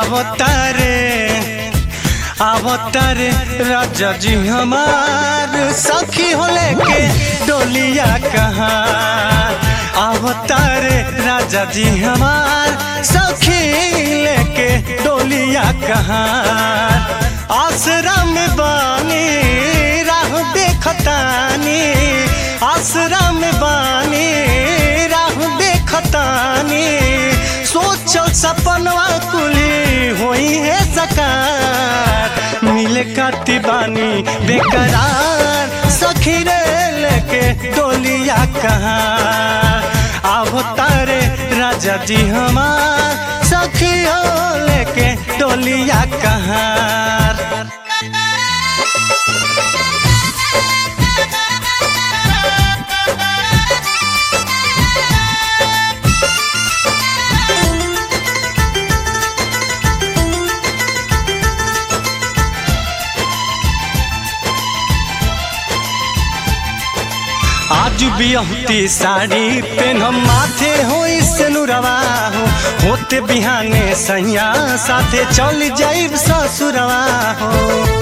अवतारे अवतारे राजा जी हमार सखी हो लेके डोलिया कहाँ अवतारे राजा जी हमार सखी लेके डोलिया कहाँ आसरा में बानी राह देखतानी आसरा में बानी राह देखतानी सोचल सपनवा कुली होई है सकार मिले काटी बानी बेकरार सखी रे लेके डोलिया कहाँ आवो तारे राजा जी हमार सखी हो लेके डोलिया कहाँ आज बिहती साड़ी पेन हम माथे हो सनुरवा हो होते बिहाने सैया साथे चल जाइब ससुरवा हो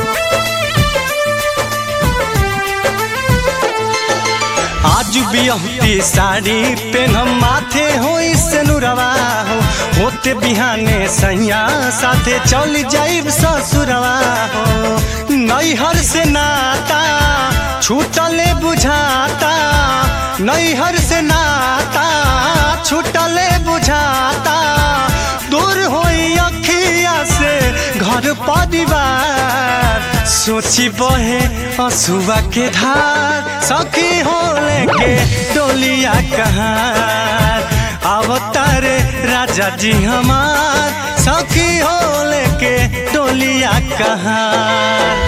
आज बिहती साड़ी पेन हम माथे हो सनुरवा हो होते बिहाने सैया साथे चल जाइब ससुरवा हो नैहर से नाता छूटले बुझाता नैहर से नाता छूटले बुझाता दूर होई अखिया से घर परिवार सोची बहे असुआ के धार सखी हो लेके डोलिया कहाँ अवतारे राजा जी हमार सखी हो लेके डोलिया कहाँ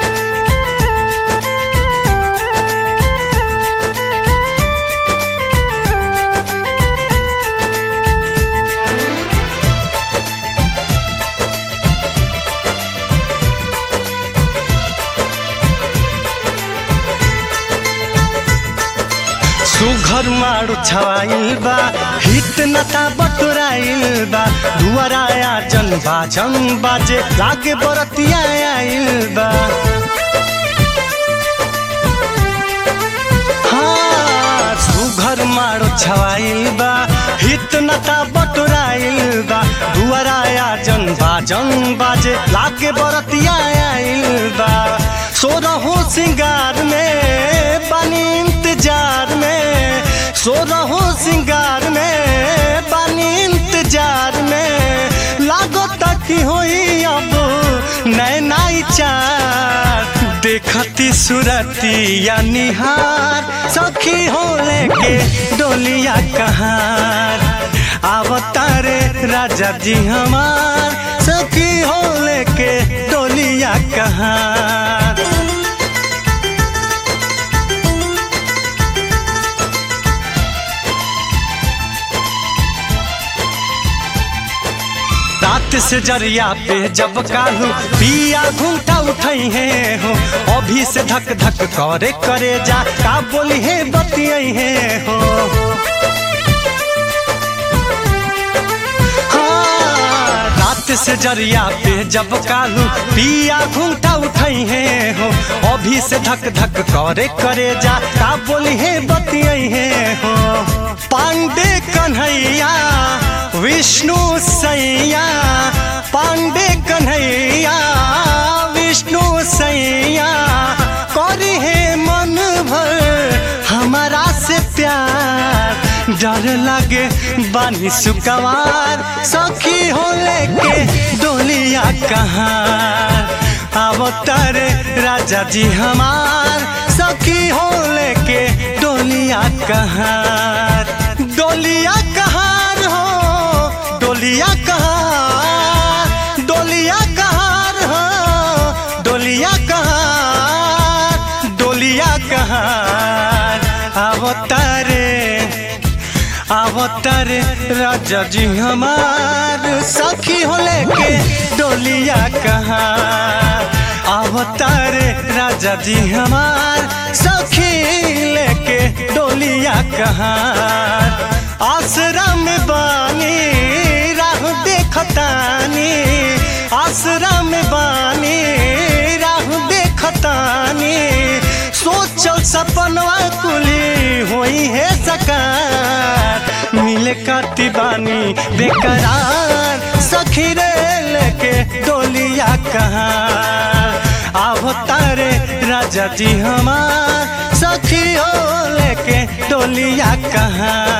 सुघर मारू छवाइल बा हित नता बटोराइल बा दुआराया जन बाजन बाजे लागे बरतिया आइल बा हाँ, सुघर मारो छवाइल बा हित नता बटोराइल बा दुआराया जन बाजन बाजे लागे बरतिया आइल बा सोरहो सिंगार में बनी इंतजार में सोरहो सिंगार में बनी इंतजार में लागो तक होई अब नैनाई चार देखती सुरती या निहार सखी हो लेके डोलिया कहार अवतारे राजा जी हमार सखी हो लेके डोलिया कहार रात से जरिया पे जब कालू पिया घूमता उठई है हो अभी से धक धक करे करे जा का बोली है बतियई है हो हाँ, रात से जरिया पे जब कालू पिया घूमता उठई है हो अभी से धक धक करे करे जा का बोली है बतियई है हो पांडे कन्हैया विष्णु सैया पांडे कन्हैया विष्णु सैया करी है मन भर हमारा से प्यार डर लगे बानी सुकवार सखी हो लेके डोलिया कहाँ अवतार राजा जी हमार सखी हो लेके डोलिया कहाँ डोलिया कहाँ हो डोलिया कहाँ डोलिया कहाँ हो डोलिया कहाँ डोलिया कहाँ अवतारे अवतारे राजा जी हमार सखी हो लेके डोलिया कहाँ अवतारे राजा जी हमार सखी लेके डोलिया कहाँ आसरा में बानी राह देख देखतानी आसरा में बानी राह देखतानी सोचल सपनवा कुली होई है सकार मिले काती बानी बेकरार सखी रे लेके डोलिया कहाँ आवो तारे राजा जी हमार सखी हो लेके डोलिया कहाँ